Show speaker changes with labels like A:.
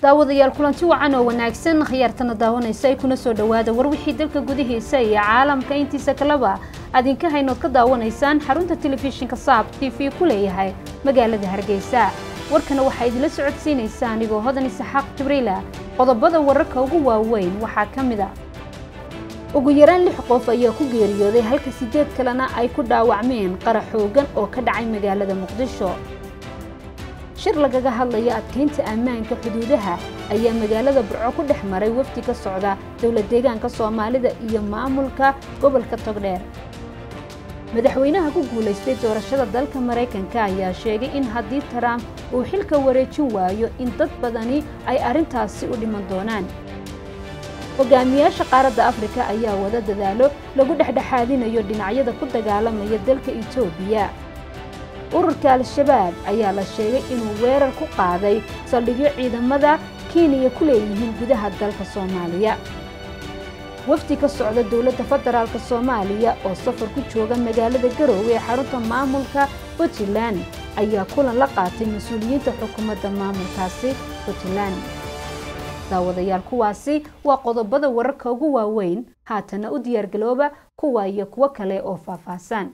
A: daawadayaal kulanti wacan oo wanaagsan khiyaartana daawanaysa ay kuna soo dhowaada war wixii dalka gudihiisa iyo caalamka intiisa kaleba adinka haynood ka daawanaysaan xarunta telefishinka saab t v ku leeyahay magaalada hargeysa warkana waxaa idinla socodsiinaysa anigoo hodan isaxaaq jibriila qodobada wararka ugu waaweyn waxaa ka mid a ugu yaraan lix qof ayaa ku geeriyooday halka sideed kalena ay ku dhaawacmeen qarax xoogan oo ka dhacay magaalada muqdisho shir lagaga hadlaya adkaynta ammaanka xuduudaha ayaa magaalada burco ku dhex maray wafdi ka socda dowla deegaanka soomaalida iyo maamulka gobolka togdheer madaxweynaha ku guulaystay doorashada dalka maraykanka ayaa sheegay in haddii trump uu xilka wareejin waayo in dad badani ay arrintaasi u dhiman doonaan hogaamiyaasha qaaradda afrika ayaa wada dadaalo lagu dhexdhexaadinayo dhinacyada ku dagaalamaya dalka etoobiya ururka al-shabaab ayaa la sheegay inuu weerar ku qaaday saldhigyo ciidamada kenya ku leeyihiin gudaha dalka soomaaliya wafdi ka socda dowladda federaalk soomaaliya oo safar ku jooga magaalada garoowe ee xarunta maamulka puntland ayaa kulan la qaatay mas-uuliyiinta xukuumadda maamulkaasi puntland daawadayaal kuwaasi waa qodobada wararka ugu waaweyn haatana u diyaargalooba kuwa iyo kuwo kale oo faahfaahsan